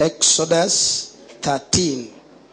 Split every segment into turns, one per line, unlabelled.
exodus 13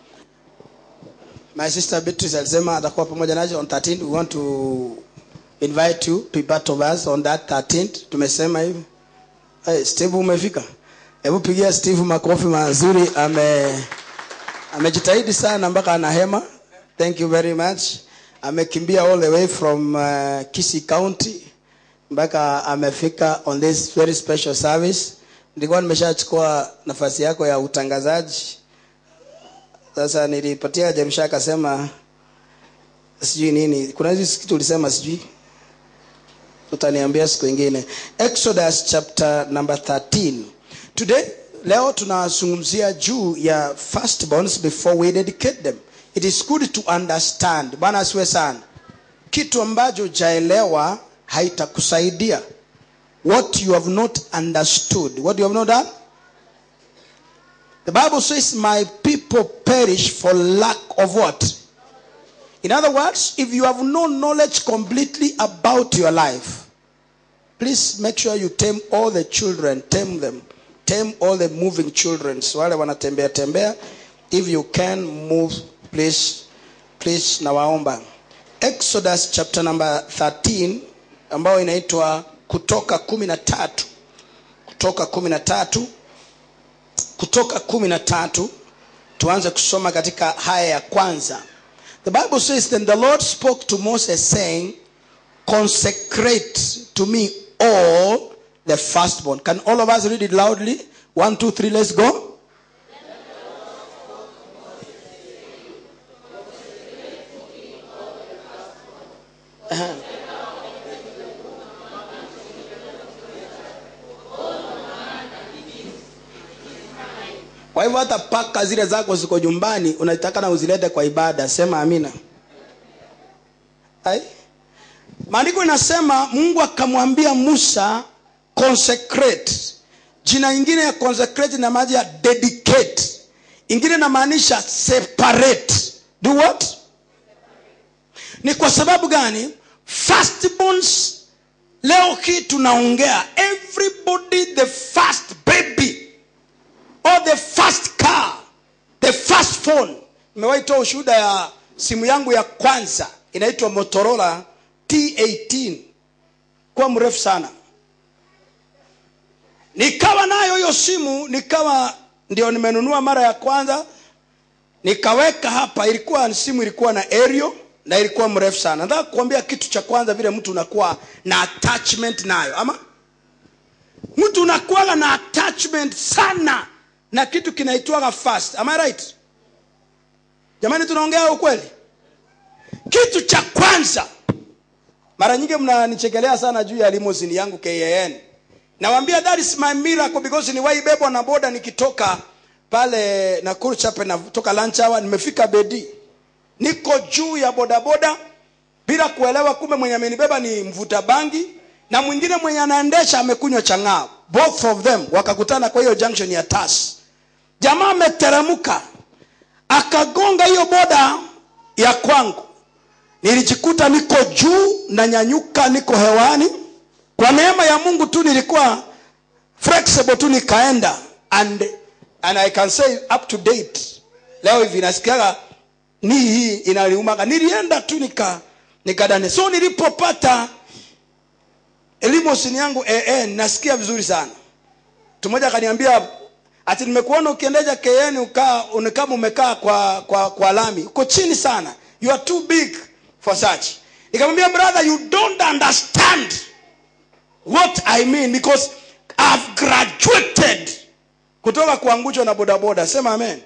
my sister beatrice alisema atakuwa pamoja nacho on 13 we want to invite you to be part of us on that 13 tumesema hivi hey, steve umefika hebu pigia steve makofi mazuri ame amejitahidi sana mpaka ana hema thank you very much amekimbia all the way from uh, kisi county mpaka amefika on this very special service nilikuwa nimeshachukua nafasi yako ya utangazaji sasa nilipatia jerusha akasema sijui nini kuna hizi kitu ulisema sijui utaniambia siku ingine exodus chapter number 13 today leo tunazungumzia juu ya firstborns before we dedicate them it is good to understand bwana asiwe sana kitu ambacho jaelewa haitakusaidia what you have not understood what you have not done the bible says my people perish for lack of what in other words if you have no knowledge completely about your life please make sure you tame all the children tame them tame all the moving children so wale wanatembea tembea if you can move please please nawaomba exodus chapter number 13 ambayo inaitwa kutoka kumi na tatu kutoka kumi na tatu kutoka kumi na tatu tuanze kusoma katika haya ya kwanza the bible says then the lord spoke to moses saying consecrate to me all the firstborn can all of us read it loudly one two three let's go kwa hivyo hata paka zile zako ziko nyumbani unataka na uzilete kwa ibada sema amina Ai? maandiko inasema mungu akamwambia musa consecrate jina ingine ya consecrate na maji ya dedicate ingine inamaanisha separate do what ni kwa sababu gani firstborns leo hii tunaongea everybody the first baby or the first car the first phone nimewahi toa ushuhuda ya simu yangu ya kwanza inaitwa motorola t18 kuwa mrefu sana nikawa nayo hiyo simu nikawa ndio nimenunua mara ya kwanza nikaweka hapa ilikuwa simu ilikuwa na aerial na ilikuwa mrefu sana nataka kuambia kitu cha kwanza vile mtu unakuwa na attachment nayo ama mtu unakuwaga na attachment sana na kitu kinaitwaga fast am I right jamani tunaongea ukweli kitu cha kwanza mara nyingi mnanichekelea sana juu ya limousine yangu kan nawambia that is my miracle because niwaibebwa na boda nikitoka pale nakuru chape natoka lunch hour nimefika bedi niko juu ya bodaboda bila kuelewa kumbe mwenye amenibeba ni mvuta bangi na mwingine mwenye anaendesha amekunywa chang'aa both of them wakakutana kwa hiyo junction ya tas jamaa ameteremka akagonga hiyo boda ya kwangu nilijikuta niko juu na nyanyuka niko hewani kwa neema ya mungu tu nilikuwa flexible tu nikaenda and, and i can say up to date leo hivi nasikiaga ni hii inaliumaga nilienda tu nika nikadane so nilipopata limousine yangu an nasikia vizuri sana mtu mmoja akaniambia ati nimekuona ukiendesha kn ukaa kama umekaa kwa, kwa, kwa lami uko chini sana you are too big for such nikamwambia brother you don't understand what i mean because i've graduated kutoka kuangushwa na bodaboda sema amen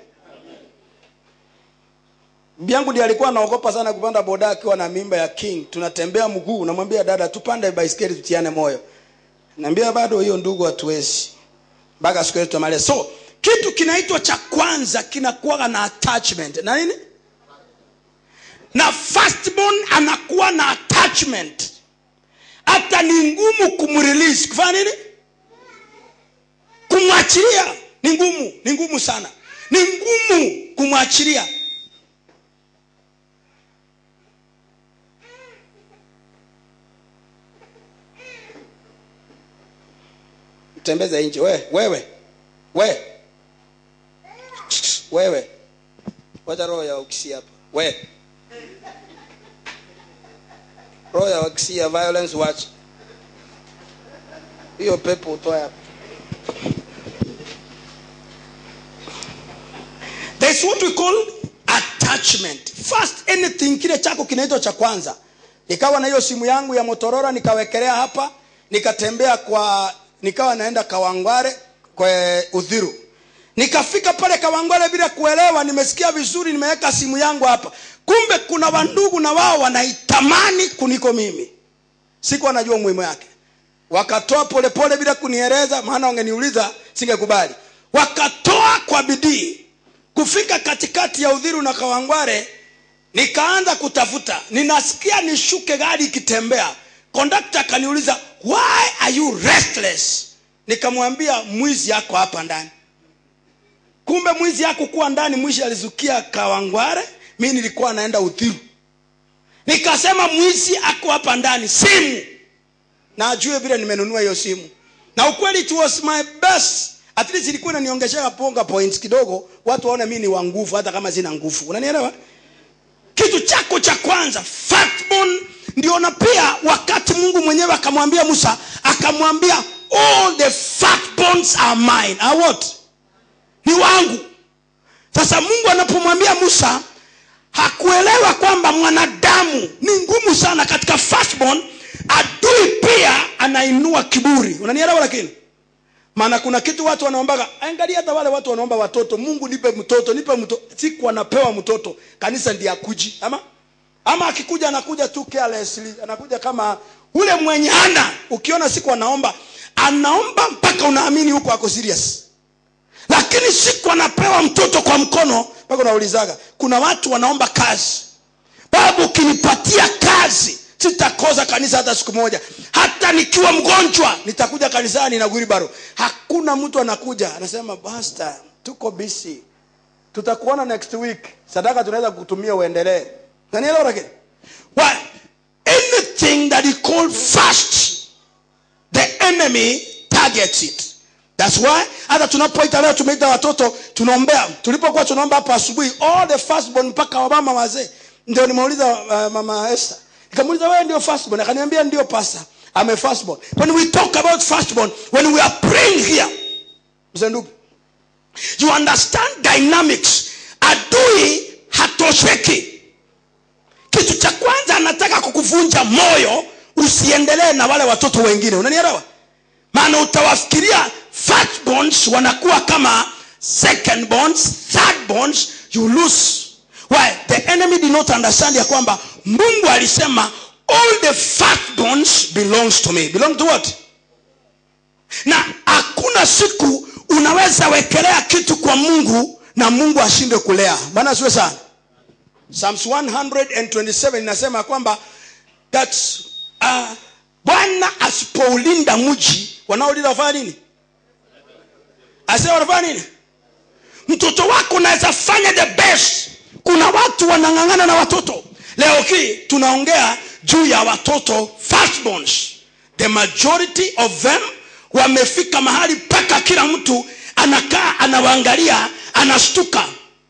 bibi yangu ndiye alikuwa anaogopa sana kupanda boda akiwa na mimba ya king tunatembea mguu namwambia dada tupande baiskeli tutiane moyo naambia bado hiyo ndugu hatuwezi mpaka siku yetu tumale so kitu kinaitwa cha kwanza kinakuwa na attachment na nini na firstborn anakuwa na attachment hata ni ngumu kumrelease kufanya nini kumwachilia ni ngumu ni ngumu sana ni ngumu kumwachilia tembeza nje wewe wewe we wewe wacha roho ya ukisia hapa we roho ya ukisia violence watch hiyo pepo utoe hapa There's what we call attachment. First anything kile chako kinaitwa cha kwanza. Nikawa na hiyo simu yangu ya Motorola nikawekelea hapa, nikatembea kwa nikawa naenda Kawangware kwa Udhiru. Nikafika pale Kawangware bila kuelewa, nimesikia vizuri, nimeweka simu yangu hapa. Kumbe kuna wandugu na wao wanaitamani kuliko mimi. Sikuwa najua umuhimu yake. Wakatoa polepole bila kunieleza, maana wangeniuliza singekubali. Wakatoa kwa bidii kufika katikati ya udhiru na kawangware nikaanza kutafuta ninasikia nishuke gari ikitembea kondakta akaniuliza why are you restless nikamwambia mwizi yako hapa ndani kumbe mwizi yako kuwa ndani mwizi alizukia kawangware mi nilikuwa naenda udhiru nikasema mwizi ako hapa ndani simu na ajue vile nimenunua hiyo simu na ukweli it was my best at least ilikuwa inaniongeshea ponga points kidogo watu waone mimi ni wa nguvu hata kama sina nguvu unanielewa kitu chako cha kwanza firstborn ndio na pia wakati mungu mwenyewe akamwambia musa akamwambia all the firstborns are mine are what ni wangu sasa mungu anapomwambia musa hakuelewa kwamba mwanadamu ni ngumu sana katika firstborn adui pia anainua kiburi unanielewa lakini maana kuna kitu watu wanaombaga angalia hata wale watu wanaomba watoto mungu nipe mtoto nipe mtoto siku anapewa mtoto kanisa ndiye akuji ama ama akikuja anakuja tu carelessly anakuja kama ule mwenye hana ukiona siku anaomba anaomba mpaka unaamini huko ako serious lakini siku anapewa mtoto kwa mkono mpaka unaulizaga kuna watu wanaomba kazi babu ukinipatia kazi sitakoza kanisa hata siku moja hata nikiwa mgonjwa nitakuja kanisani na guribaro hakuna mtu anakuja anasema basta tuko busy tutakuona next week sadaka tunaweza kutumia uendelee nanielewa lakini why anything that is called fast the enemy targets it thats why hata tunapoita leo tumeita watoto tunaombea tulipokuwa tunaomba hapa asubuhi all the firstborn mpaka wamama wazee ndio nimeuliza uh, mama esther nikamuuliza wewe ndio firstborn akaniambia ndio pasa ame firstborn when we talk about firstborn when we are praying here mzendugu you understand dynamics adui hatosheki kitu cha kwanza anataka kukuvunja moyo usiendelee na wale watoto wengine unanielewa maana utawafikiria firstborns wanakuwa kama second bonds third bonds you lose why the enemy did not understand ya kwamba mungu alisema all the firstborns belongs to me belong to what na hakuna siku unaweza wekelea kitu kwa mungu na mungu ashinde kulea bana siwe sana psalms 127 inasema kwamba that uh, bwana asipoulinda mji wanaolinda wafanya nini asema wanafanya nini mtoto wako unaweza fanya the best kuna watu wanang'ang'ana na watoto leo hii tunaongea juu ya watoto firstborns the majority of them wamefika mahali mpaka kila mtu anakaa anawaangalia anashtuka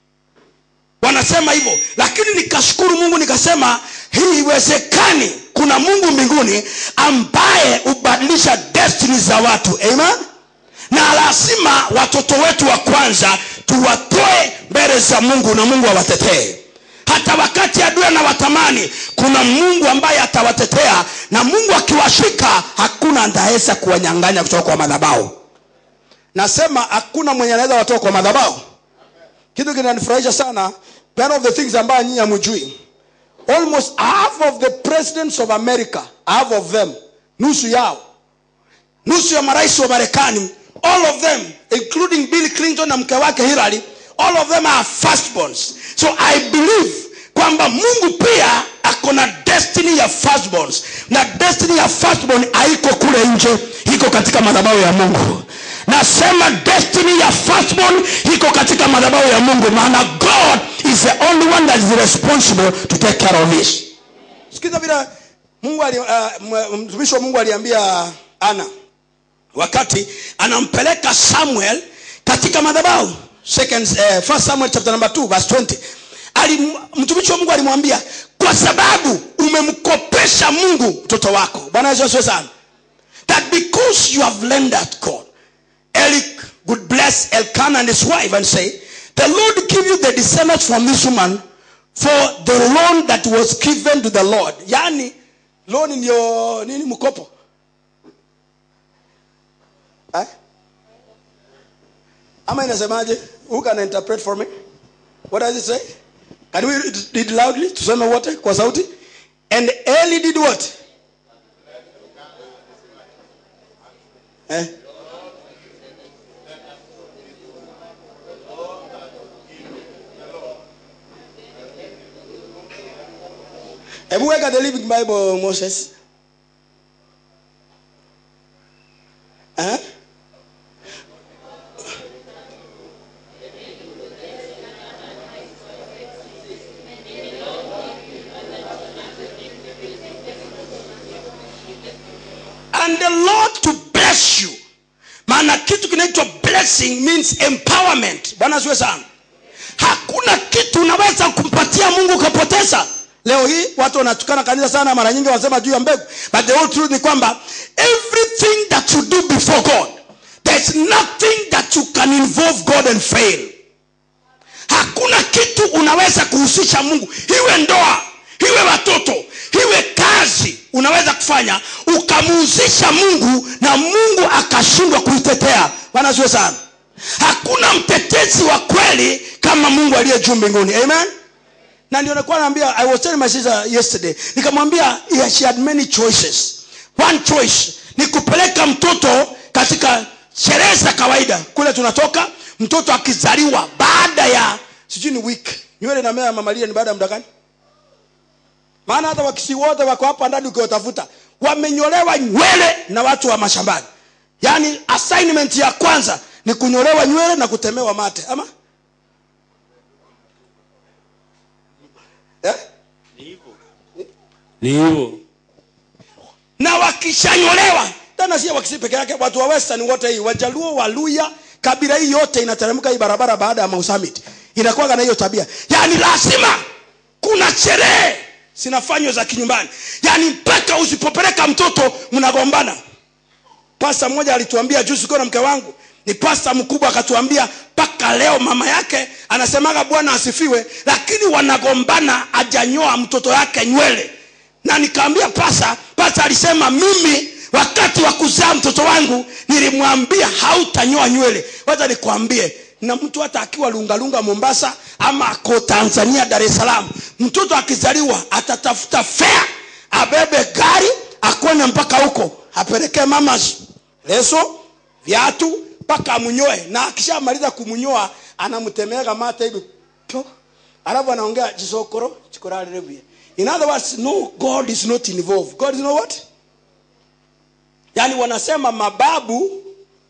wanasema hivyo lakini nikashukuru mungu nikasema hii iwezekani kuna mungu mbinguni ambaye hubadilisha destiny za watu amen na lazima watoto wetu wa kwanza tuwatoe mbele za mungu na mungu awatetee hata wakati adui anawatamani kuna mungu ambaye atawatetea na mungu akiwashika hakuna andaweza kuwanyanganya kutoka kwa madhabau nasema hakuna mwenye anaweza watoka kwa madhabau kitu kinanifurahisha sana one of the things ambayo nyinyi hamjui almost half of the presidents of america half of them nusu yao nusu ya marais wa marekani all of them including bill clinton na mke wake hillary all of them are firstborns so i believe kwamba mungu pia ako na destiny ya firstborns na destiny ya firstborn haiko kule nje iko katika madhabahu ya mungu nasema destiny ya firstborn iko katika madhabahu ya mungu maana god is the only one that is responsible to take care of this sikiza vile mungu ali, uh, mtumishi wa mungu aliambia ana wakati anampeleka samuel katika madhabahu second uh, first samuel chapter number 2 verse 20 Alim, mtumishi wa mungu alimwambia kwa sababu umemkopesha mungu mtoto wako bwana yesu asiwe sana that because you have lendered god Eli would bless Elkanah and his wife and say, The Lord give you the descendants from this woman for the loan that was given to the Lord. Yani, loan ndio nini mkopo? Eh? Ama inasemaje? Who can interpret for me? What does it say? Can we read it loudly? Tuseme wote kwa sauti. And Eli did what? Eh? hebu weka the living bible moses eh? and the lord to bless you maana kitu kinaitwa blessing means empowerment bwana siwe sana hakuna kitu unaweza kumpatia mungu ukapoteza leo hii watu wanatukana kanisa sana mara nyingi wanasema juu ya mbegu but the whole truth ni kwamba everything that you do before god there's nothing that you can involve god and fail hakuna kitu unaweza kuhusisha mungu iwe ndoa iwe watoto iwe kazi unaweza kufanya ukamuhusisha mungu na mungu akashindwa kuitetea bwana siwe sana hakuna mtetezi wa kweli kama mungu aliye juu mbinguni amen na ndio nilikuwa naambia i was telling my sister yesterday nikamwambia yeah, she had many choices one choice ni kupeleka mtoto katika sherehe za kawaida kule tunatoka mtoto akizaliwa baada ya sijui ni week nywele inamea mamalia ni baada ya muda gani maana hata wakisi wote wako hapa ndani ukiwatafuta wamenyolewa nywele na watu wa mashambani yaani assignment ya kwanza ni kunyolewa nywele na kutemewa mate ama eh?
ni hivyo
na wakishanyolewa tena sio wakisi peke yake watu wa western wote hii wajaluo waluya kabila hii yote inateremka hii barabara baada ya mausamit inakuwaga na hiyo tabia yaani lazima kuna sherehe zinafanywa za kinyumbani yaani mpaka usipopeleka mtoto mnagombana pasta mmoja alituambia juzi ukiwa na mke wangu ni pasta mkubwa akatuambia mpaka leo mama yake anasemaga bwana asifiwe lakini wanagombana ajanyoa mtoto yake nywele na nikaambia pasa pasa alisema mimi wakati wa kuzaa mtoto wangu nilimwambia hautanyoa nywele wacha nikwambie na mtu hata akiwa lungalunga mombasa ama ako tanzania dar es salaam mtoto akizaliwa atatafuta fea abebe gari akone mpaka huko apelekee mama leso viatu mpaka amnyoe na akishamaliza kumnyoa anamtemeega mate hivi to alafu anaongea chisokoro chikoralerebuye in other words no god is not involved god is not what yaani wanasema mababu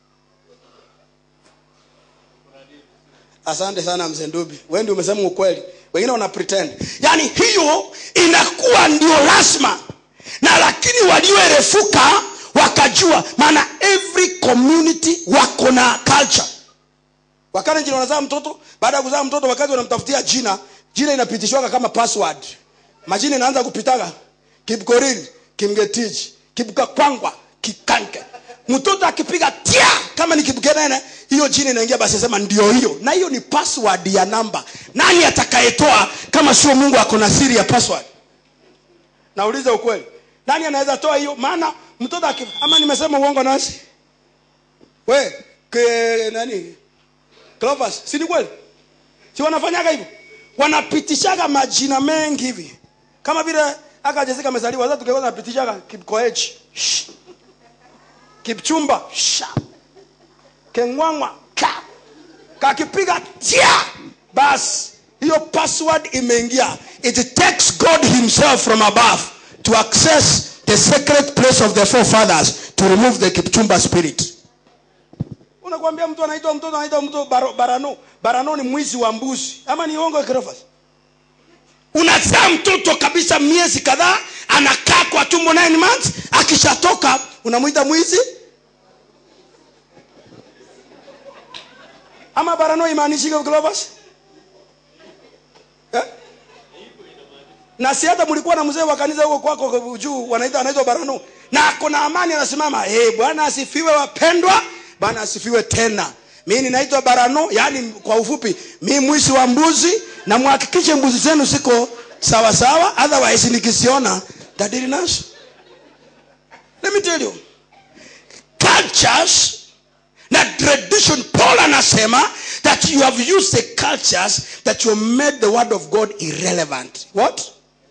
asante sana mzee ndubi wewe ndio umesema ukweli wengine wana pretend yaani hiyo inakuwa ndio lazima na lakini walioerefuka wakajua maana every community wako na culture wakalenjini wanazaa mtoto baada ya kuzaa mtoto wakati wanamtafutia jina jina inapitishwaga kama password majina inaanza kupitaga kipkoriri kimgetiji kipkakwangwa kikanke mtoto akipiga tia kama ni kipkenene hiyo jina inaingia basi sema ndio hiyo na hiyo ni password ya namba nani atakayetoa kama sio mungu ako na siri ya password nauliza ukweli nani anaweza toa hiyo maana mtoto aki ama nimesema uongo nasi we ke nani Clovers, si ni kweli si wanafanyaga hivyo wanapitishaga majina mengi hivi kama vile aka Jessica amezaliwa sasa tukaweza napitishaga kipkoech Shh. kipchumba Sha. kengwangwa ka kakipiga tia basi hiyo password imeingia it takes god himself from above to access the secret place of the forefathers to remove the kipchumba spirit unakwambia mtu anaitwa mtoto anaitwa mtu baro, barano barano ni mwizi wa mbuzi ama ni ongo kirofas unazaa mtoto kabisa miezi kadhaa anakaa kwa tumbo 9 months akishatoka unamwita mwizi ama barano imaanishike Clovers eh? na si hata mlikuwa na mzee wa kanisa huko kwako juu wanaita anaitwa barano na ako na amani anasimama eh bwana asifiwe wapendwa bwana asifiwe tena mi ninaitwa barano yani kwa ufupi mi mwisi wa mbuzi na muhakikishe mbuzi zenu siko sawa sawa otherwise nikisiona tadili nazo let me tell you cultures na tradition paul anasema that you have used the cultures that you have made the word of god irrelevant what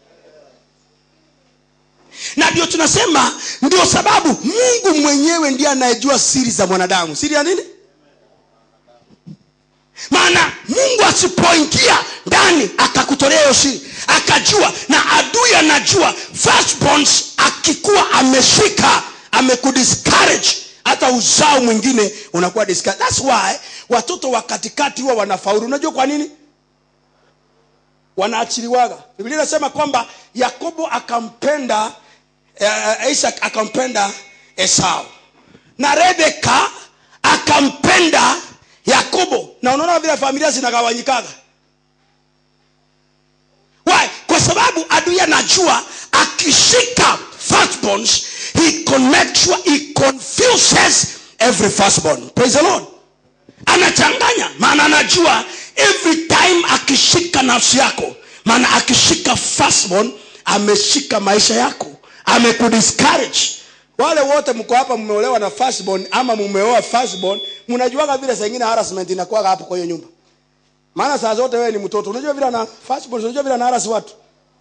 na ndio tunasema ndio sababu mungu mwenyewe ndiye anayejua siri za mwanadamu siri ya nini maana mungu asipoingia ndani akakutolea hiyo siri akajua na adui anajua firstborns akikuwa ameshika amekudiscourage hata uzao mwingine unakuwa discouraged. That's why watoto wa katikati huwa wanafaulu unajua kwa nini wanaachiliwaga biblia inasema kwamba yakobo akampenda uh, isaac akampenda esau na rebeka akampenda yakobo na unaona vile familia zinagawanyikaga why kwa sababu adui anajua akishika firstborns he connects he confuses every firstborn praise the lord anachanganya maana anajua every time akishika nafsi yako maana akishika firstborn ameshika maisha yako amekudiscourage wale wote mko hapa mmeolewa na firstborn ama mumeoa firstborn mnajuaga vile saa ingine harassment inakuwaga hapo kwa hiyo nyumba maana saa zote wewe ni mtoto unajua vile na firstborn unajua vile na harass watu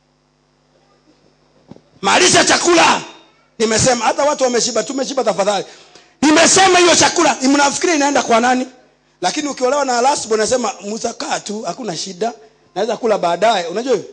maliza chakula nimesema hata watu wameshiba tumeshiba tafadhali nimesema hiyo chakula mnafikiri inaenda kwa nani lakini ukiolewa na lastborn nasema mutakaa tu hakuna shida naweza kula baadaye unajua hivyo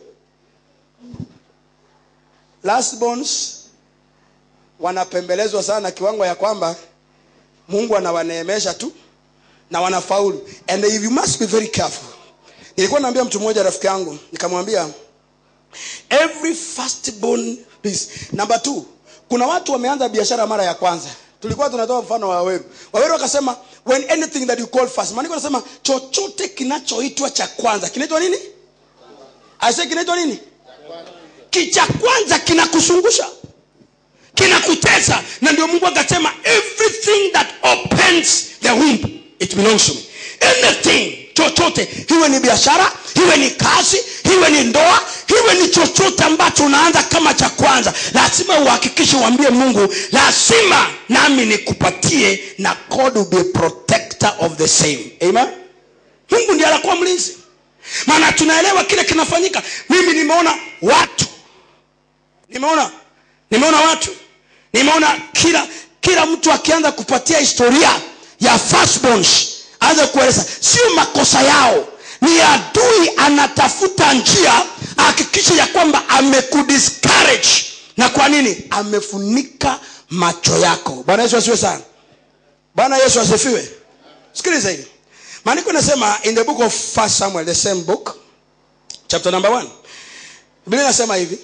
lastborns wanapembelezwa sana kiwango ya kwamba mungu anawaneemesha tu na wanafaulu and if you must be very careful nilikuwa naambia mtu mmoja rafiki yangu nikamwambia every firstborn is number two kuna watu wameanza biashara mara ya kwanza tulikuwa tunatoa mfano wa waweru waweru wakasema when anything that you call first maandiko nasema chochote kinachoitwa cha kwanza kinaitwa nini ase kinaitwa nini kicha kwanza kinakusungusha kinakutesa na ndio mungu akasema everything that opens the womb it belongs to me anything chochote iwe ni biashara iwe ni kazi iwe ni ndoa iwe ni chochote ambacho unaanza kama cha kwanza lazima uhakikishe uambie mungu lazima nami nikupatie na god will be a protector of the same amen mungu ndiye anakuwa mlinzi maana tunaelewa kile kinafanyika mimi nimeona watu nimeona nimeona watu nimeona kila kila mtu akianza kupatia historia ya firstborns aanze kueleza sio makosa yao ni adui anatafuta njia ahakikishe ya kwamba amekudiscourage na kwa nini amefunika macho yako bwana yesu asiwe sana bwana yesu asifiwe sikiliza hivi maandiko inasema in the book of first samuel the same book chapter number one biblia inasema hivi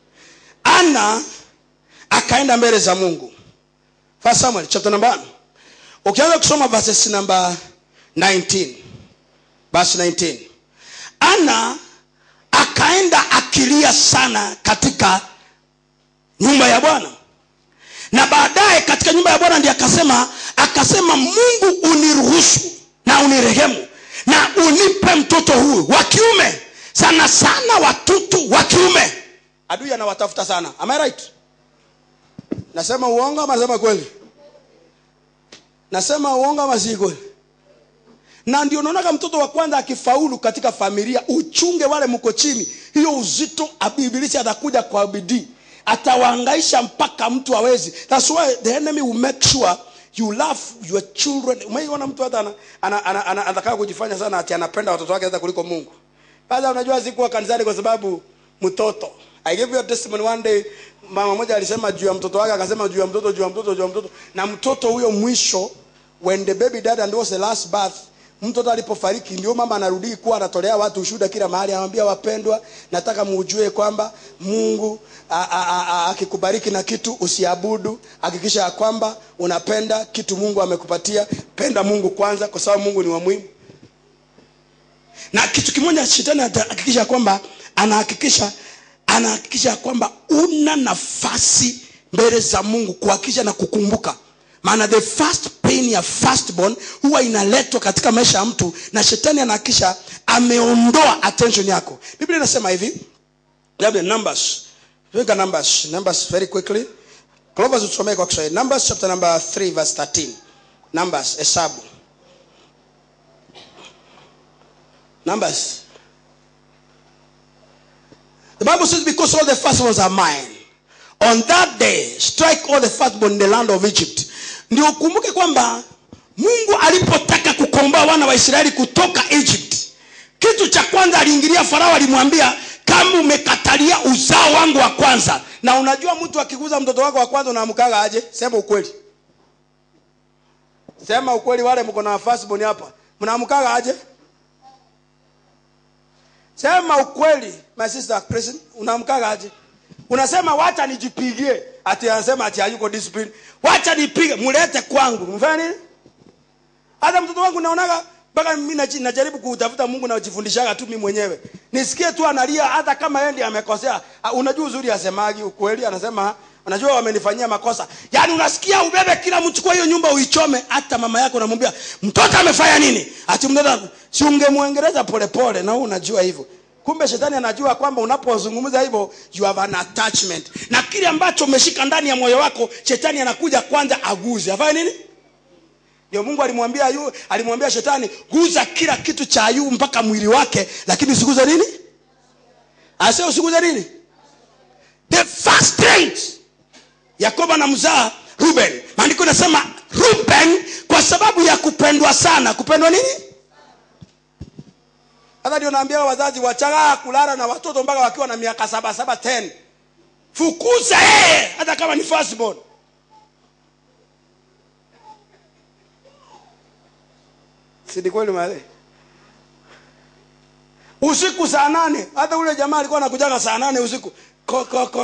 ana akaenda mbele za mungu first samuel chapter number one ukianza kusoma verses number 19 verse 19 ana akaenda akilia sana katika nyumba ya bwana na baadaye katika nyumba ya bwana ndiye akasema akasema mungu uniruhusu na unirehemu na unipe mtoto huyu wa kiume sana sana watoto wa kiume adui anawatafuta sana am I right nasema uongo ama nasema kweli nasema uongo ama si kweli na ndio unaonaga mtoto wa kwanza akifaulu katika familia uchunge wale mko chini hiyo uzito ibilisi atakuja kwa bidii atawaangaisha mpaka mtu awezi thats why the enemy will make sure you love your children umeiona mtu hata anakaa ana, ana, ana, ana, ana kujifanya sana ati anapenda watoto wake hata kuliko mungu sasa unajua sikuwa kanisani kwa sababu mtoto i gave you a testimony one day mama moja alisema juu ya mtoto wake akasema juu ya mtoto juu ya mtoto juu ya mtoto na mtoto huyo mwisho when the baby died and was the last birth mtoto alipofariki ndio mama anarudi kuwa anatolea watu ushuhuda kila mahali anawambia wapendwa nataka muujue kwamba mungu akikubariki na kitu usiabudu hakikisha ya kwamba unapenda kitu mungu amekupatia penda mungu kwanza kwa sababu mungu ni wa muhimu na kitu kimoja shetani atahakikisha kwamba anahakikisha anahakikisha kwamba una nafasi mbele za mungu kuhakikisha na kukumbuka maana the first pain ya firstborn huwa inaletwa katika maisha ya mtu na shetani anahakikisha ameondoa attention yako biblia inasema hivi labda numbers Tuweka numbers numbers very quickly clovers utusomee kwa kiswahili numbers chapter number 3 verse 13 numbers hesabu numbers the bible says because all the firstborns are mine on that day strike all the firstborn in the land of egypt ndio ukumbuke kwamba mungu alipotaka kukomboa wana wa israeli kutoka egypt kitu cha kwanza aliingilia farao alimwambia kama umekatalia uzao wangu wa kwanza na unajua mtu akiguza mtoto wako wa kwanza unaamkaga aje sema ukweli sema ukweli wale mko na firstborn hapa mnaamkaga aje sema ukweli my sister Christine unaamkaga aje unasema wacha nijipigie ati anasema ati hayuko discipline wacha nipige mulete kwangu mfanya nini hata mtoto wangu naonaga mpaka mimi naji- najaribu kutafuta mungu najifundishaga tu mimi mwenyewe nisikie tu analia hata kama yeye ndiye amekosea Ah, unajua uzuri asemagi ukweli anasema unajua wamenifanyia makosa yaani unasikia ubebe kila mchukua hiyo nyumba uichome hata mama yako unamwambia mtoto amefanya nini ati mtoto si ungemwengereza polepole na wewe unajua hivyo kumbe shetani anajua kwamba unapozungumza hivyo you have an attachment na kile ambacho umeshika ndani ya moyo wako shetani anakuja kwanza aguze afanye nini ndio mungu alimwambia ayu alimwambia shetani guza kila kitu cha ayubu mpaka mwili wake lakini usiguze nini ase usiguze nini the first trait yakobo na mzaa ruben maandiko inasema ruben kwa sababu ya kupendwa sana kupendwa nini hata ndio naambia wazazi wachagaa kulala na watoto mpaka wakiwa na miaka saba saba ten fukuza yeye hata kama ni firstborn sidi kweli male usiku saa nane hata ule jamaa alikuwa anakujaga saa nane usiku ko, ko, ko,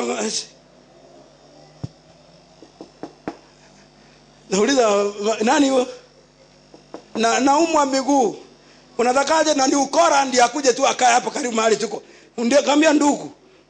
nauliza nani huyo na naumwa miguu unatakaje na ni ukora ndi akuje tu akae hapa karibu mahali tuko ndio kaambia ndugu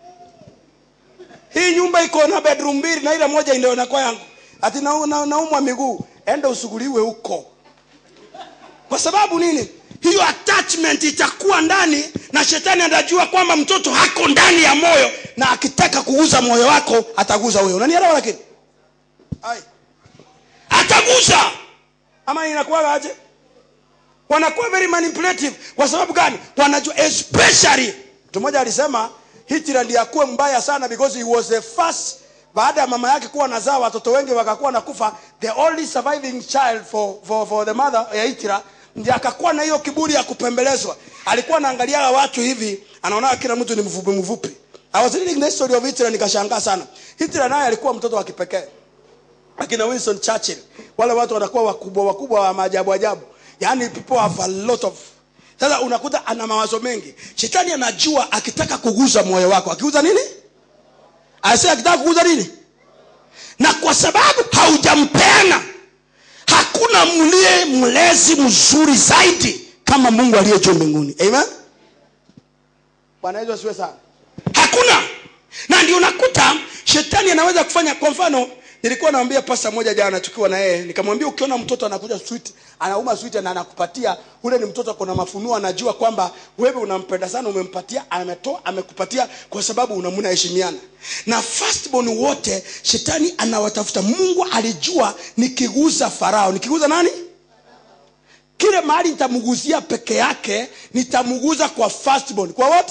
hii nyumba iko na bedroom mbili na ile moja ndio inakuwa yangu ati naumwa na, naumwa miguu enda usuguliwe huko kwa sababu nini hiyo attachment itakuwa ndani na shetani atajua kwamba mtoto hako ndani ya moyo na akitaka kuguza moyo wako ataguza huyo unanielewa lakini Ai. ataguza ama inakuwa aje wanakuwa very manipulative kwa sababu gani wanajua especially mtu mmoja alisema hitler ndiye akuwe mbaya sana because he was the first baada ya mama yake kuwa nazaa watoto wengi wakakuwa nakufa the only surviving child for, for, for the mother ya hitler ndiye akakuwa na hiyo kiburi ya kupembelezwa alikuwa anaangalia watu hivi anaona kila mtu ni mfupi mfupi I was reading the story of Hitler nikashangaa sana Hitler naye alikuwa mtoto wa kipekee akina Winston Churchill wale watu wanakuwa wakubwa wakubwa wa maajabu ajabu yaani people have a lot of sasa unakuta ana mawazo mengi shetani anajua akitaka kuguza moyo wako akiguza nini ase akitaka kuguza nini na kwa sababu haujampeana hakuna mlie mlezi mzuri zaidi kama mungu aliye juu mbinguni amen bwana yesu asiwe sana hakuna na ndio unakuta shetani anaweza kufanya kwa mfano nilikuwa naambia pasta moja jana tukiwa na yeye nikamwambia ukiona mtoto anakuja sweet anauma sweet na anakupatia ule ni mtoto kuna mafunuo anajua kwamba wewe unampenda sana umempatia ametoa amekupatia kwa sababu unamnaheshimiana na firstborn wote shetani anawatafuta mungu alijua nikiguza farao nikiguza nani kile mahali nitamguzia peke yake nitamguza kwa firstborn kwa what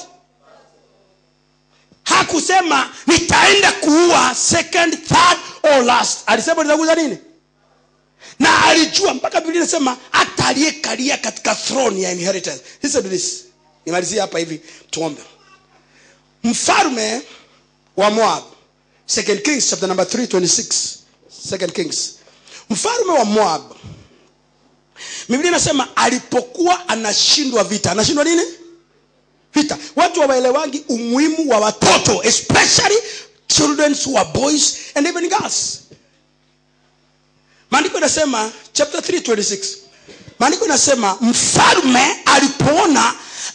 hakusema nitaenda kuua second third or last alisema nitaguza nini na alijua mpaka biblia inasema hata aliyekalia katika throne ya inheritance listen to this nimalizie hapa hivi tuombe mfalme wa moab second kings chapter number 326 second kings mfalme wa moab biblia inasema alipokuwa anashindwa vita anashindwa nini vita watu hawaelewangi umuhimu wa watoto especially children who are boys and even girls maandiko inasema chapter 326 maandiko inasema mfalme alipoona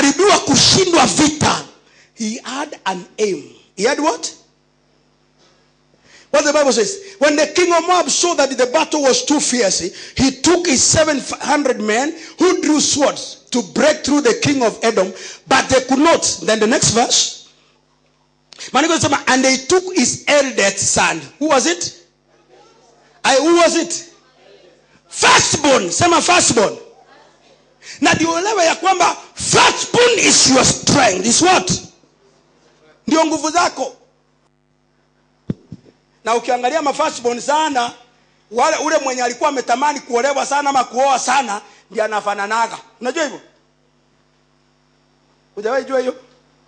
kukaribiwa kushindwa vita he had an aim he had what what the bible says when the king of moab saw that the battle was too fierce he took his 700 men who drew swords to break through the king of edom but they could not then the next verse Maandiko yanasema, and they took his eldest son who was it I, who was it firstborn sema firstborn na ndio uelewe ya kwamba firstborn is your strength is what ndio nguvu zako na ukiangalia mafirstborn sana wale ule mwenye alikuwa ametamani kuolewa sana ama kuoa sana ndiye anafananaga unajua hivyo hujawahi jua hiyo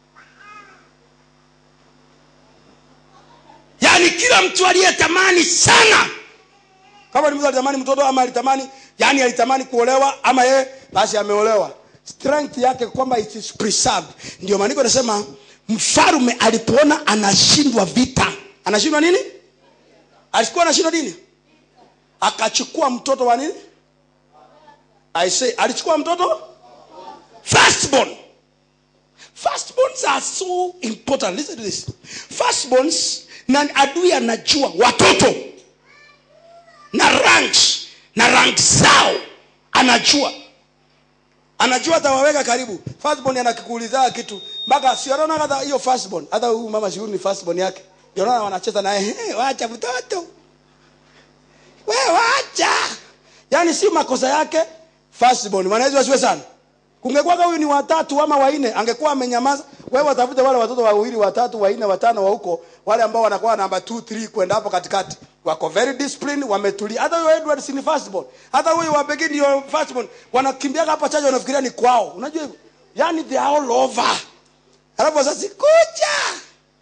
yaani kila mtu aliyetamani sana kama ni mtu alitamani mtoto ama alitamani yani alitamani kuolewa ama yeye basi ameolewa strength yake kwamba it is preserved ndio maandiko nasema mfarume alipoona anashindwa vita anashindwa nini alikuwa anashindwa nini akachukua mtoto wa nini I say alichukua mtoto firstborn firstborns are so important listen to this firstborns na adui anajua watoto na ranks na rank zao anajua anajua atawaweka karibu firstborn anakikuuliza kitu mpaka siona hata hiyo firstborn hata huyu mama shughuli ni firstborn yake ndio naona wanacheza naye hey, wacha mtoto we wacha yaani si makosa yake firstborn mwanawezi wasiwe sana kungekuwa huyu ni watatu ama wanne angekuwa amenyamaza wewe watafute wale watoto wawili watatu wanne watano wa huko wale ambao wanakuwa namba 2 3 kwenda hapo katikati wako very disciplined wametulia hata huyo Edward si ni firstborn hata huyo wa Begin ndio firstborn wanakimbia hapa chache wanafikiria ni kwao unajua hivyo yani they are all over alafu sasa kuja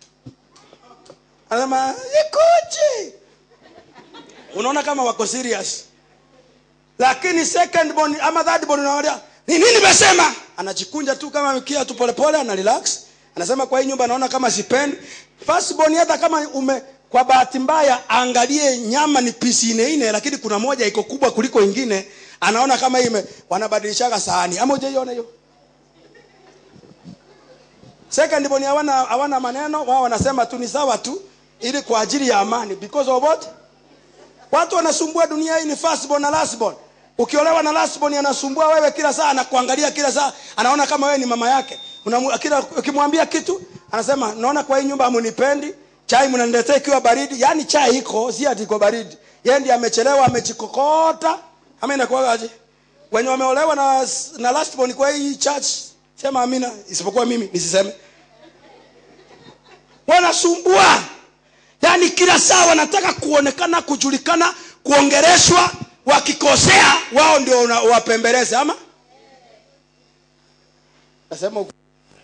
anasema ikuje unaona kama wako serious lakini second born ama third born unawaambia ni nini nimesema anajikunja tu kama mkia tu polepole ana relax anasema kwa hii nyumba naona kama sipendi first born hata kama ume kwa bahati mbaya angalie nyama ni pisi ine ine lakini kuna moja iko kubwa kuliko ingine anaona kama ime wanabadilishaga sahani ama hujaiona hiyo second born hawana hawana maneno wao wanasema tu ni sawa tu ili kwa ajili ya amani because of what watu wanasumbua dunia hii ni first born na last born ukiolewa na last born anasumbua wewe kila saa anakuangalia kila saa anaona kama wewe ni mama yake Unamu, kila ukimwambia kitu anasema naona kwa hii nyumba hamunipendi chai mnaniletea ikiwa baridi yaani chai iko si ati iko baridi yeye ndiye amechelewa amejikokota ama inakuwaje wenye wameolewa na na last born kwa hii church sema amina isipokuwa mimi nisiseme wanasumbua yaani kila saa wanataka kuonekana kujulikana kuongereshwa wakikosea wao ndio una- wapembeleze ama nasema ukweli.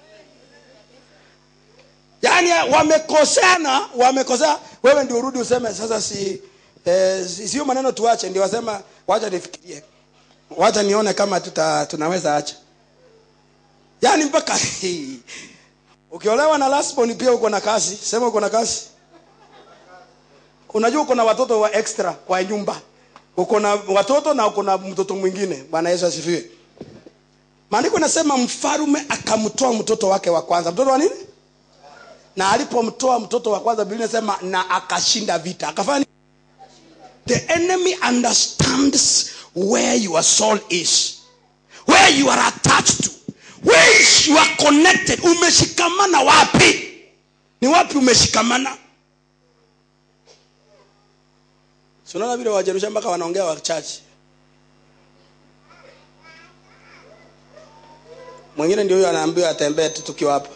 yaani wamekoseana wamekosea wewe ndio urudi useme sasa si eh, si- sio maneno tuache ndio wasema wacha nifikirie wacha nione kama tuta, tunaweza acha yaani mpaka ukiolewa na lastborn pia uko na kazi sema uko na kazi unajua uko na watoto wa extra kwa nyumba uko na watoto na uko na mtoto mwingine bwana yesu asifiwe maandiko nasema mfarume akamtoa mtoto wake wa kwanza mtoto wa nini na alipomtoa mtoto wa kwanza biblia inasema na akashinda vita akafanya nini? the enemy understands where your soul is where you are attached to where is you are connected umeshikamana wapi ni wapi umeshikamana Si unaona vile wajerusha mpaka wanaongea wachache mwingine ndio huyo anaambiwa atembee tu tukiwa hapa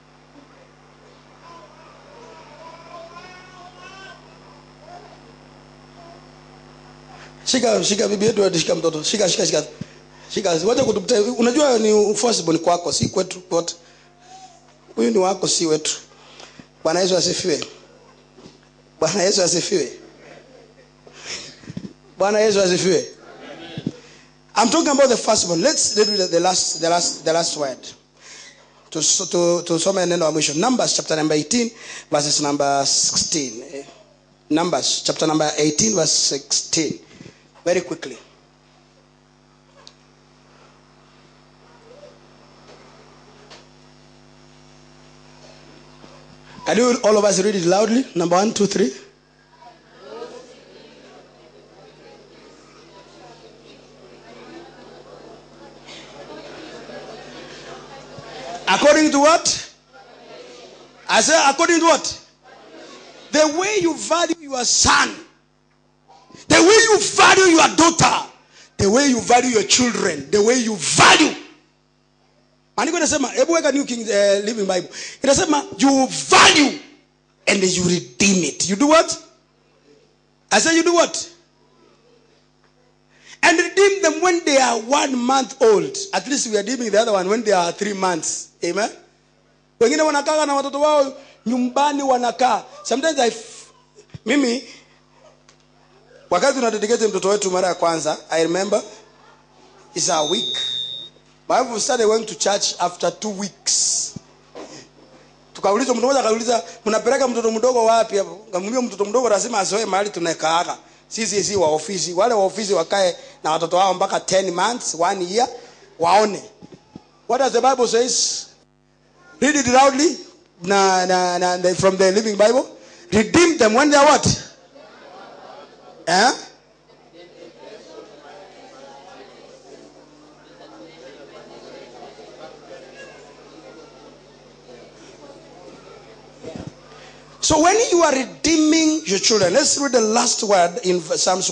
shika shika bibi yetu shika mtoto shika shika shika shika wacha kutupita unajua ni forcible ni kwako si kwetu wote huyu ni wako si wetu bwana yesu asifiwe bwana yesu asifiwe bwana yesu asifiwe i'm talking about the first one let's read the, the last the last the last word tusome to, to tusome neno la mwisho numbers chapter number 18 verses number 16 Eh, numbers chapter number 18 verse 16 very quickly Can you all of us read it loudly? Number one, two, three. According to what? I say, according to what? The way you value your son, the way you value your daughter, the way you value your children, the way you value. Maandiko inasema, hebu weka New King uh, Living Bible. Inasema you value and you redeem it. You do what? I say you do what? And redeem them when they are one month old. At least we are redeeming the other one when they are three months. Amen. Wengine wanakaa na watoto wao nyumbani wanakaa. Sometimes I f- mimi wakati tunadedicate mtoto wetu mara ya kwanza, I remember it's a week. My wife started going to church after two weeks. Tukaulizwa, mtu mmoja akauliza, mnapeleka mtoto mdogo wapi hapo? Ngamwambia mtoto mdogo lazima azoe mahali tunakaaga. Sisi si wa ofisi. Wale wa ofisi wakae na watoto wao mpaka 10 months, one year, waone. What does the Bible says? Read it loudly. Na, na, na, the- from the Living Bible. Redeem them when they are what? Eh? So when you are redeeming your children, let's read the last word in Psalms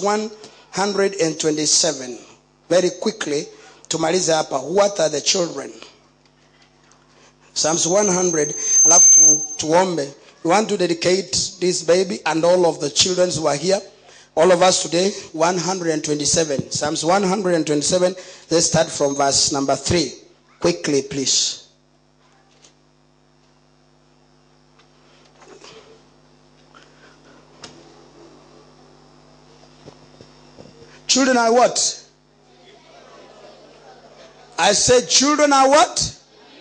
127 very quickly. Tumalize hapa. What are the children? Psalms 100. Alafu tu, tuombe. We want to dedicate this baby and all of the children who are here. All of us today, 127. Psalms 127. Let's start from verse number 3. Quickly, please. Children are what? I said, children are what?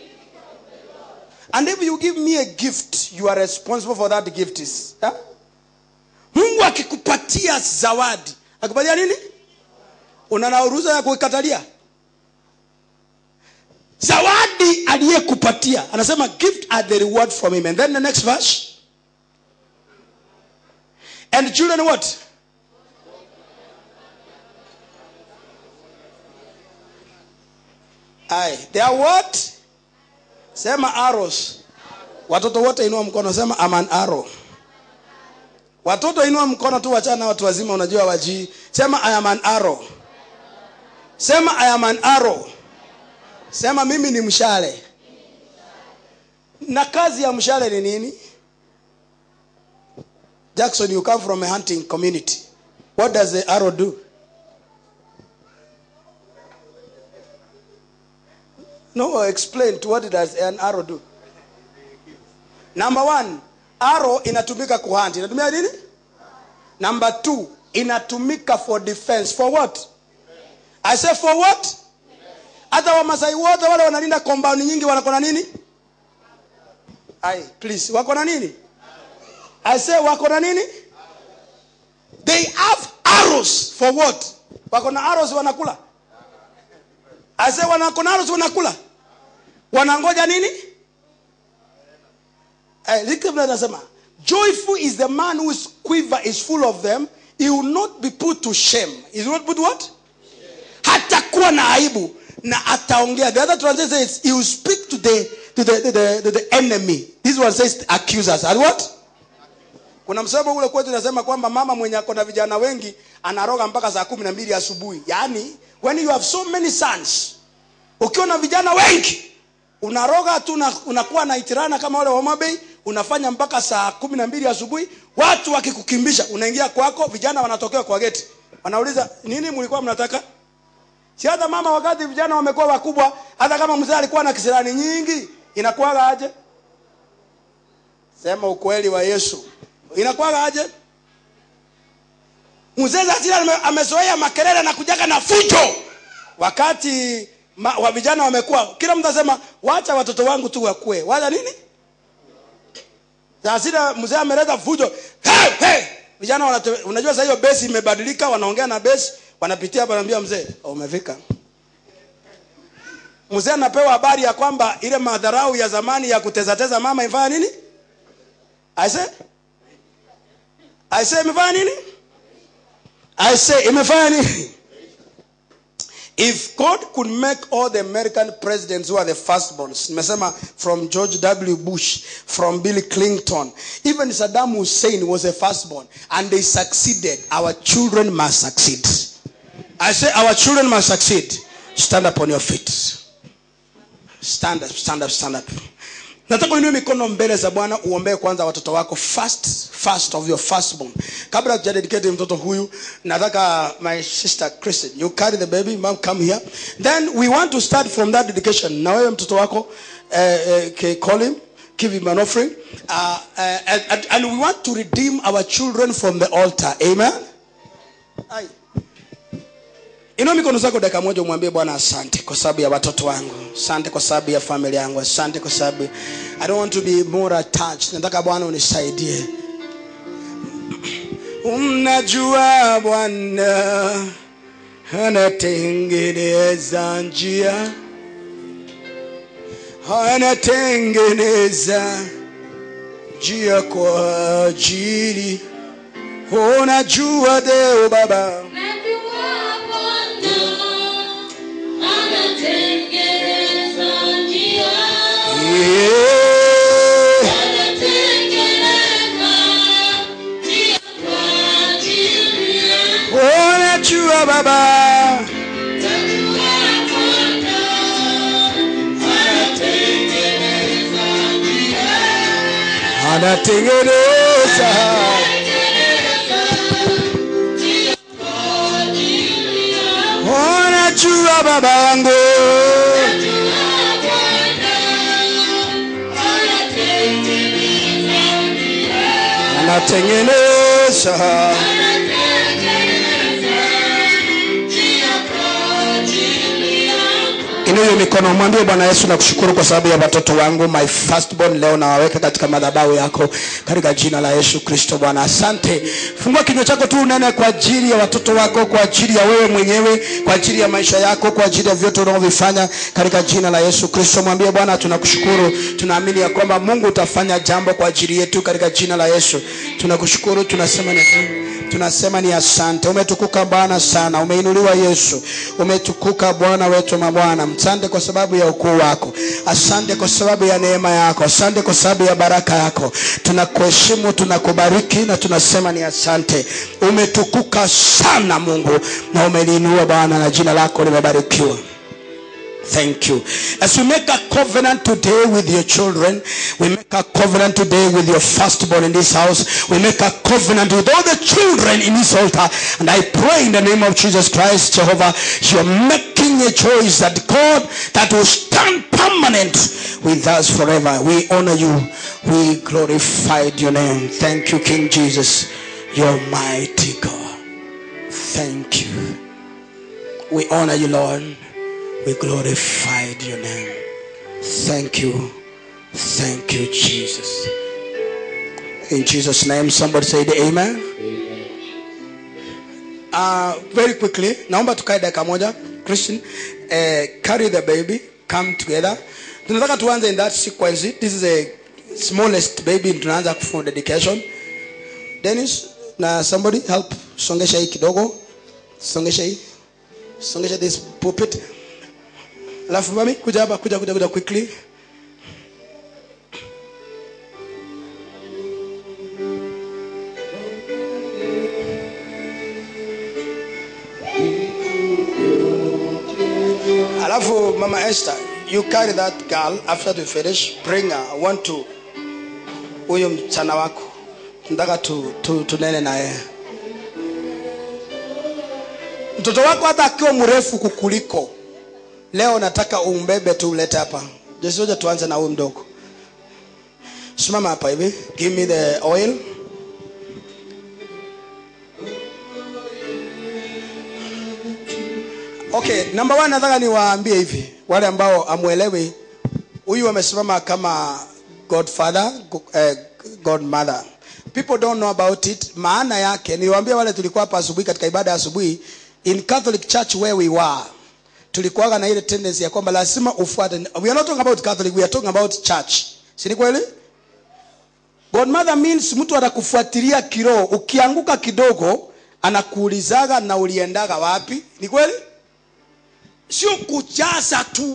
And if you give me a gift, you are responsible for that gift is. Yeah? Mungu akikupatia zawadi, akupatia nini? Una na ruhusa ya kuikatalia? Zawadi aliyekupatia. Anasema gift are the reward from him. And then the next verse. And children what? Aye. They are what? Sema arrows. Watoto wote inua mkono, sema I'm an arrow. Watoto inua mkono tu, wachana na watu wazima, unajua wajii. Sema I am an arrow. Sema I am an arrow. Sema mimi ni mshale. Na kazi ya mshale ni nini? Jackson, you come from a hunting community. What does the arrow do? No, explain to what does an arrow do? Number one, arrow inatumika kuhunt. Inatumika nini? Number two, inatumika for defense. For what? I say for what? Hata Wamasai wote wale wanalinda compound nyingi wako na nini? Ai, please, wako na nini? I say wako na nini? They have arrows for what? Wako na arrows wanakula. I say wanako na arrows wanakula. Wanangoja nini? Eh, Zikri anasema joyful is the man whose quiver is full of them he will not be put to shame he will not put what hatakuwa na aibu na ataongea the other translation says he will speak to the to the, to the, to the enemy this one says accusers and what kuna msemo ule kwetu unasema kwamba mama mwenye ako na vijana wengi anaroga mpaka saa kumi na mbili asubuhi yaani when you have so many sons ukiwa na vijana wengi unaroga tu una- unakuwa na itirana kama wale wa Homa Bay unafanya mpaka saa kumi na mbili asubuhi watu wakikukimbisha unaingia kwako vijana wanatokea kwa geti wanauliza nini mlikuwa mnataka si hata mama wakati vijana wamekuwa wakubwa hata kama mzee alikuwa na kisirani nyingi inakuwaga aje sema ukweli wa yesu inakuwaga aje mzee zasira ame- amezoea makelele na kujaga na fujo wakati ma, wa vijana wamekuwa kila mtu asema wacha watoto wangu tu wakue wacha nini zasira mzee ameleta fujo hey, hey! vijana wanate, unajua sasa hiyo besi imebadilika wanaongea na besi wanapitia hapa naambia mzee "Oh, umefika mzee anapewa habari ya kwamba ile madharau ya zamani ya kutezateza mama ifanya nini I say I say imefanya nini? I say imefanya nini? If God could make all the American presidents who are the firstborns, nimesema from George W. Bush, from Bill Clinton, even Saddam Hussein was a firstborn, and they succeeded, our children must succeed. I say our children must succeed. Stand up on your feet. Stand up, stand up, stand up. nataka uinue mikono mbele za bwana uombee kwanza watoto wako first first of your firstborn kabla tujadedicate mtoto huyu nataka my sister Kristen you carry the baby mom come here then we want to start from that dedication na wewe mtoto wako eh, eh, okay, call him give him an offering uh, uh, and, and we want to redeem our children from the altar amen Ai. inua mikono zako dakika moja umwambie bwana asante kwa sababu ya watoto wangu asante kwa sababu ya familia yangu asante kwa sababu i don't want to be more attached nataka bwana unisaidie unajua bwana anatengeneza njia anatengeneza njia kwa ajili unajua deo baba yeah. unajua baba anatengeneza unajua baba yangu anatengeneza inuyo mikono mwambie bwana yesu nakushukuru kwa sababu ya watoto wangu my firstborn leo nawaweka katika madhabahu yako katika jina la yesu kristo bwana asante fungua kinywa chako tu unene kwa ajili ya watoto wako kwa ajili ya wewe mwenyewe kwa ajili ya maisha yako kwa ajili ya vyote unavyovifanya katika jina la yesu kristo mwambie bwana tunakushukuru tunaamini ya kwamba mungu utafanya jambo kwa ajili yetu katika jina la yesu tunakushukuru tunasema ni tunasema ni asante umetukuka bwana sana umeinuliwa yesu umetukuka bwana wetu mabwana asante kwa sababu ya ukuu wako asante kwa sababu ya neema yako asante kwa sababu ya baraka yako tunakuheshimu tunakubariki na tunasema ni asante umetukuka sana mungu na umeliinua bwana na jina lako limebarikiwa Thank you. As we make a covenant today with your children, we make a covenant today with your firstborn in this house. We make a covenant with all the children in this altar. And I pray in the name of Jesus Christ, Jehovah, you're making a choice that God that will stand permanent with us forever. We honor you. We glorified your name. Thank you, King Jesus. You're mighty God. Thank you. We honor you, Lord. We glorified your name. Thank you. Thank you, Jesus. In Jesus' name, somebody say the amen. Uh, very quickly, naomba tukae dakika moja. Christian, uh, carry the baby, come together. Tunataka tuanze in that sequence. This is a smallest baby tunaanza kufanya dedication. Dennis, na somebody help songesha hii kidogo. Songesha hii. Songesha this pulpit. alafu mami kuja hapa kuja kuja kuja quickly alafu mama esther you carry that girl after to finish bring her i want to huyo mchana wako nataka tu, tu, tunene na yeye mtoto wako hata akiwa mrefu kukuliko leo nataka umbebe tu ulete hapa jesoja tuanze na huyu mdogo simama hapa hivi give me the oil okay number one nataka niwaambie hivi wale ambao amwelewi huyu amesimama kama godfather uh, godmother people don't know about it maana yake niliwaambia wale tulikuwa hapa asubuhi katika ibada ya asubuhi in catholic church where we were tulikuwaga na ile tendency ya kwamba lazima ufuate we are not talking about catholic we are talking about church si ni kweli godmother means mtu anakufuatilia kiroho ukianguka kidogo anakuulizaga na uliendaga wapi ni kweli sio kujaza tu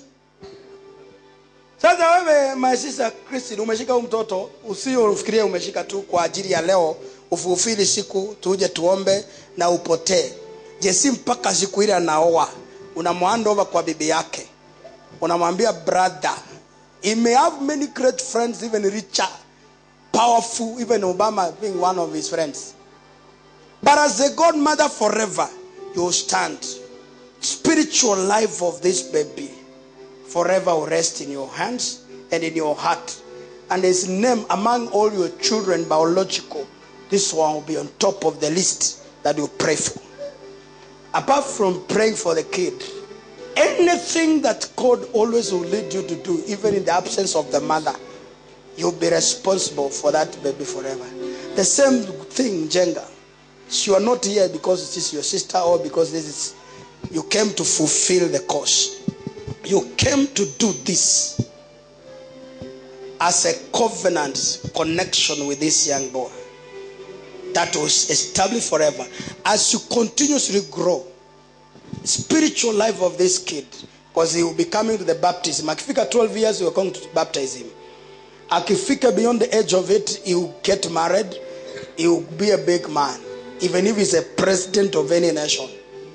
sasa wewe my sister Christine umeshika huu mtoto usio ufikirie umeshika tu kwa ajili ya leo ufufili siku tuje tuombe na upotee jesi mpaka siku ile anaoa unamwanda over kwa bibi yake unamwambia brother he may have many great friends even richer powerful even obama being one of his friends but as a godmother forever you will stand spiritual life of this baby forever will rest in your hands and in your heart. And his name among all your children, biological, this one will be on top of the list that you pray for. Apart from praying for the kid, anything that God always will lead you to do, even in the absence of the mother, you'll be responsible for that baby forever. The same thing, Jenga. You are not here because it is your sister or because this is you came to fulfill the cause. You came to do this as a covenant connection with this young boy that was established forever. As you continuously grow, spiritual life of this kid, because he will be coming to the baptism. Akifika 12 years, we are going to baptize him. Akifika beyond the age of it, he will get married. He will be a big man. Even if he's a president of any nation,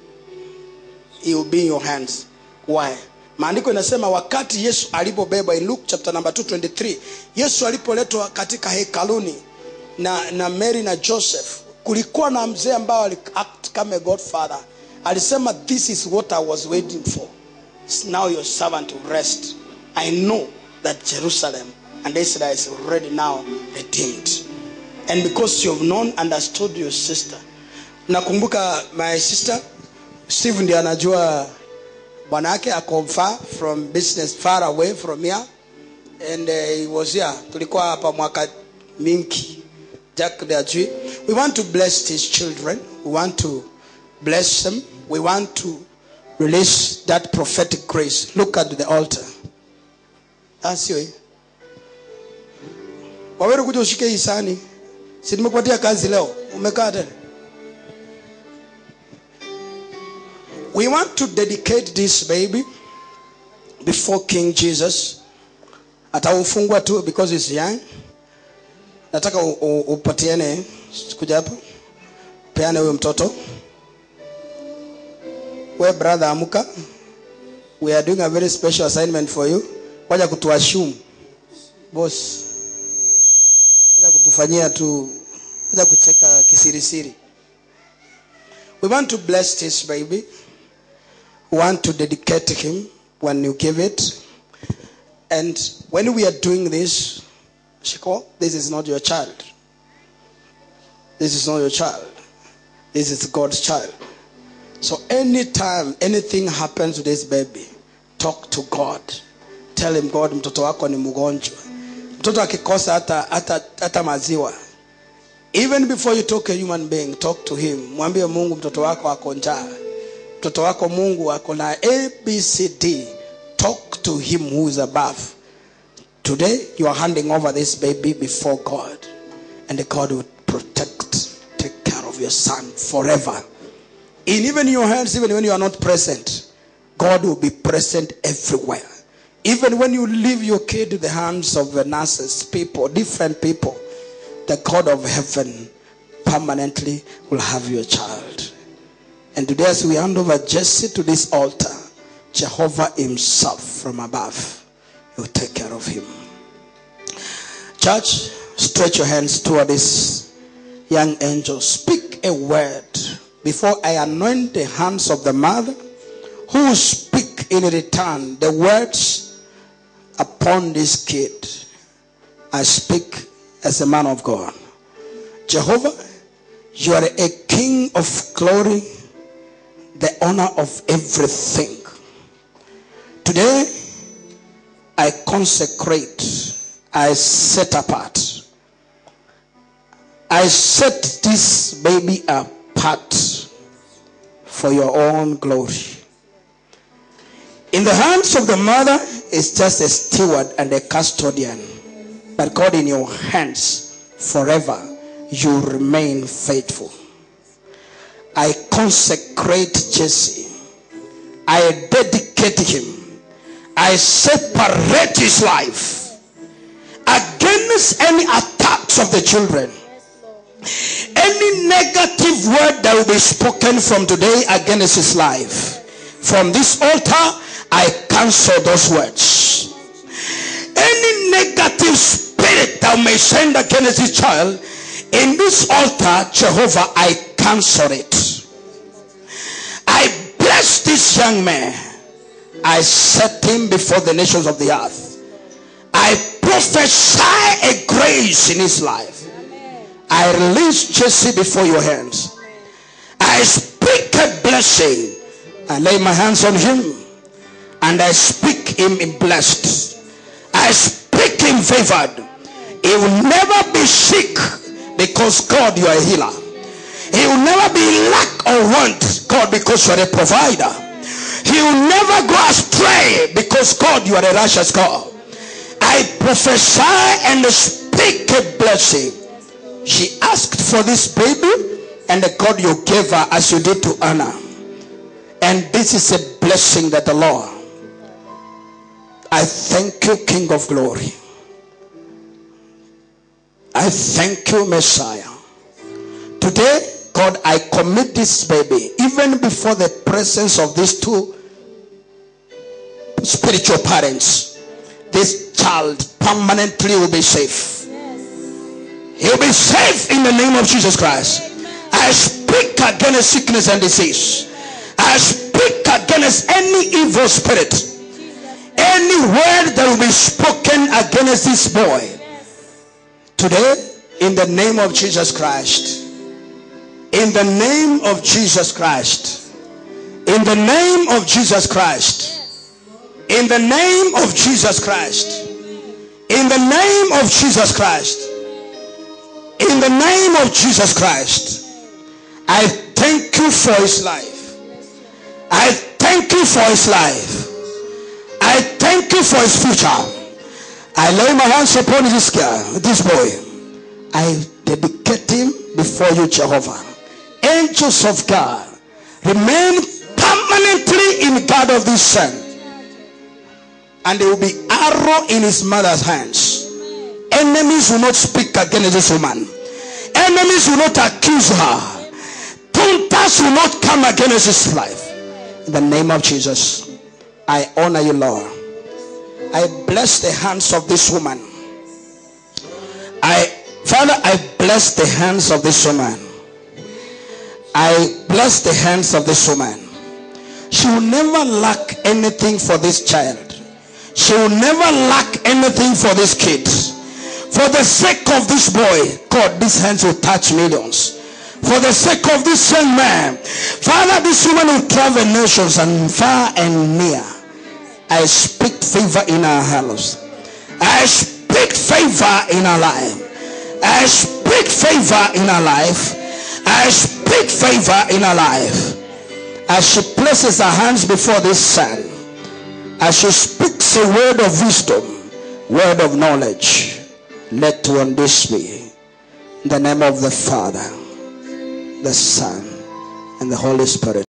he will be in your hands. Why? maandiko inasema wakati yesu alipobebwa in luke chapter number 223 yesu alipoletwa katika hekaluni na, na mary na joseph kulikuwa na mzee ambao aliact kama a godfather alisema this is what i was waiting for now your servant will rest i know that jerusalem and israel is already now redeemed and because you have known understood your sister nakumbuka my sister steve ndiye anajua bwana yake ako far from business far away from here and uh, he was here tulikuwa hapa mwaka mingi jack ndiye ajui we want to bless his children we want to bless them we want to release that prophetic grace look at the altar asio wawere kuja ushike hii sani si nimekupatia kazi leo umekaa tena we want to dedicate this baby before king jesus ataufungwa tu because he's young nataka u- u- upatiane kuja hapa peane huyo mtoto we brother amuka we are doing a very special assignment for you waja kutuashumu boss waja kutufanyia tu waja kucheka kisirisiri we want to bless this baby want to dedicate him when you give it. And when we are doing this, Shiko, this is not your child. This is not your child. This is God's child. So anytime anything happens to this baby, talk to God. Tell him God, mtoto wako ni mgonjwa. Mtoto akikosa hata, hata, hata maziwa. Even before you talk a human being, talk to him. Mwambie Mungu mtoto wako ako njaa mtoto wako mungu ako na abcd talk to him who is above today you are handing over this baby before god and god will protect take care of your son forever in even your hands even when you are not present god will be present everywhere even when you leave your kid in the hands of the nurses people different people the god of heaven permanently will have your child and today, as we hand over Jesse to this altar, Jehovah Himself from above will take care of him. Church, stretch your hands toward this young angel. Speak a word before I anoint the hands of the mother, who will speak in return the words upon this kid. I speak as a man of God. Jehovah, you are a king of glory the honor of everything. Today, I consecrate, I set apart, I set this baby apart for your own glory. In the hands of the mother is just a steward and a custodian, but God in your hands forever you remain faithful. I consecrate Jesse. I dedicate him. I separate his life against any attacks of the children. Any negative word that will be spoken from today against his life. From this altar, I cancel those words. Any negative spirit that may send against his child, in this altar, Jehovah, I cancel it. I bless this young man. I set him before the nations of the earth. I prophesy a grace in his life. I release Jesse before your hands. I speak a blessing. I lay my hands on him and I speak him in blessed. I speak him favored. He will never be sick because God, you are a healer. He will never be lack or want, God, because you are a provider. He will never go astray because God, you are a righteous God. I prophesy and speak a blessing. She asked for this baby, and God, you gave her as you did to Anna. And this is a blessing that the Lord. I thank you, King of Glory. I thank you, Messiah. Today, God, I commit this baby, even before the presence of these two spiritual parents. This child permanently will be safe. He'll be safe in the name of Jesus Christ. I speak against sickness and disease. I speak against any evil spirit. Any word that will be spoken against this boy. Today, in the name of Jesus Christ. In the name of Jesus Christ. In the name of Jesus Christ. In the name of Jesus Christ. In the name of Jesus Christ. In the name of Jesus Christ. I thank you for his life. I thank you for his life. I thank you for his future. I lay my hands upon this guy, this boy. I dedicate him before you, Jehovah. Angels of God, remain permanently in God of this son. And there will be arrow in his mother's hands. Enemies will not speak against this woman. Enemies will not accuse her. Punters will not come against his life. In the name of Jesus, I honor you, Lord. I bless the hands of this woman. I, Father, I bless the hands of this woman. I bless the hands of this woman. She will never lack anything for this child. She will never lack anything for this kid. For the sake of this boy, God, these hands will touch millions. For the sake of this young man, Father, this woman will travel nations and far and near. I speak favor in our house. I speak favor in our life. I speak favor in our life. I speak favor in our life. As she places her hands before this son, as she speaks a word of wisdom, word of knowledge, let one this be. In the name of the Father, the Son, and the Holy Spirit.